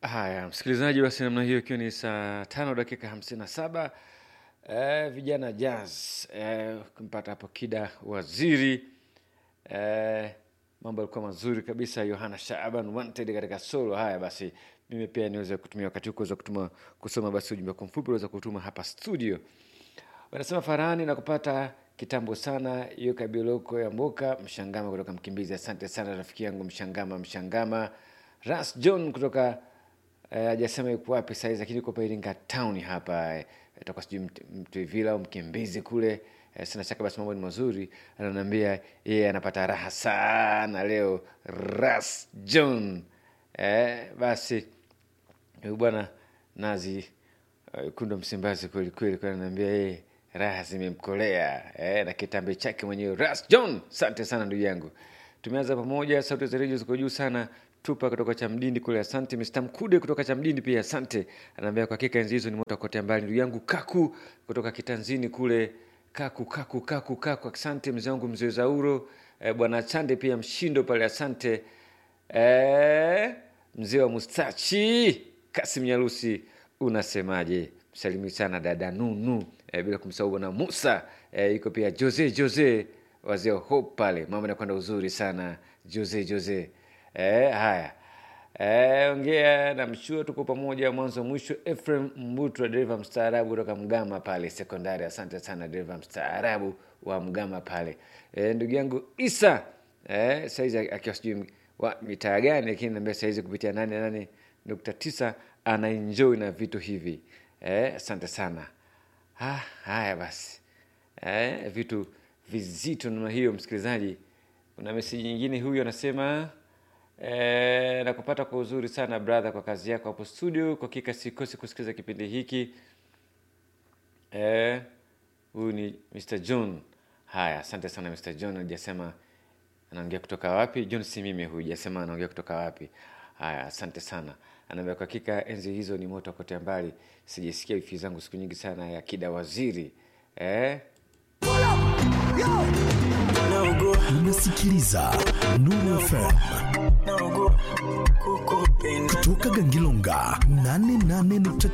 Haya, msikilizaji, basi namna hiyo, ikiwa ni saa tano dakika hamsini na saba eh, vijana jazz eh, kumpata hapo Kida Waziri eh, mambo yalikuwa mazuri kabisa. Yohana Shaaban wanted katika solo. Haya basi, mimi pia niweze kutumia wakati huu kuweza kutuma kusoma basi ujumbe wako mfupi unaweza kutuma hapa studio. Wanasema Farani na kupata kitambo sana hiyo kabiloko ya Mboka Mshangama kutoka Mkimbizi. Asante sana rafiki yangu Mshangama Mshangama. Ras John kutoka eh, hajasema yuko wapi saizi, lakini yuko pa Iringa town hapa eh, toka sijui Mt- Mtwivila au Mkimbizi kule eh, sina shaka basi mambo ni mazuri. Ananiambia yeye anapata raha sana leo. Ras John eh, basi huyu bwana Nazi uh, Kundo Msimbazi kweli kweli, kwa ananiambia yeye raha zimemkolea eh, na kitambi chake mwenyewe Ras John. Asante sana ndugu yangu, tumeanza pamoja. Sauti za redio ziko juu sana. Tupa kutoka Chamdindi kule, asante. Mr Mkude kutoka Chamdindi pia asante, anaambia kwa hakika enzi hizo ni moto kote mbali. Ndugu yangu Kaku kutoka Kitanzini kule, Kaku Kaku Kaku Kaku, asante mzee wangu mzee Zauro eh, bwana Chande pia Mshindo pale, asante eh, mzee wa Mustachi Kasim Nyarusi, unasemaje? Msalimi sana dada Nunu eh, bila kumsahau bwana Musa eh, iko pia Jose Jose wazee wa Hope pale, mambo yanakwenda uzuri sana Jose Jose eh, haya eh, ongea na mshua, tuko pamoja mwanzo mwisho. Efrem Mbutwa, dereva mstaarabu kutoka Mgama pale sekondari, asante sana dereva mstaarabu wa Mgama pale eh, ndugu yangu Isa eh, saizi akiwa sijui wa mitaa gani, lakini naambia saizi kupitia nane nane nukta tisa anaenjoy na vitu hivi eh, asante sana. Ah, haya basi eh, vitu vizito namna hiyo, msikilizaji. Kuna meseji nyingine, huyu anasema eh, nakupata kwa uzuri sana brother, kwa kazi yako hapo studio. Kwa hakika sikosi kusikiliza kipindi hiki eh, huyu ni Mr John. Haya, asante sana Mr John. Hajasema anaongea kutoka wapi. John si mimi huyu, hajasema anaongea kutoka wapi. Haya, asante sana. Anaambia kwa hakika enzi hizo ni moto kote mbali, sijasikia wifi zangu siku nyingi sana ya Kida Waziri eh? Unasikiliza Nuru FM kutoka Gangilonga 88.9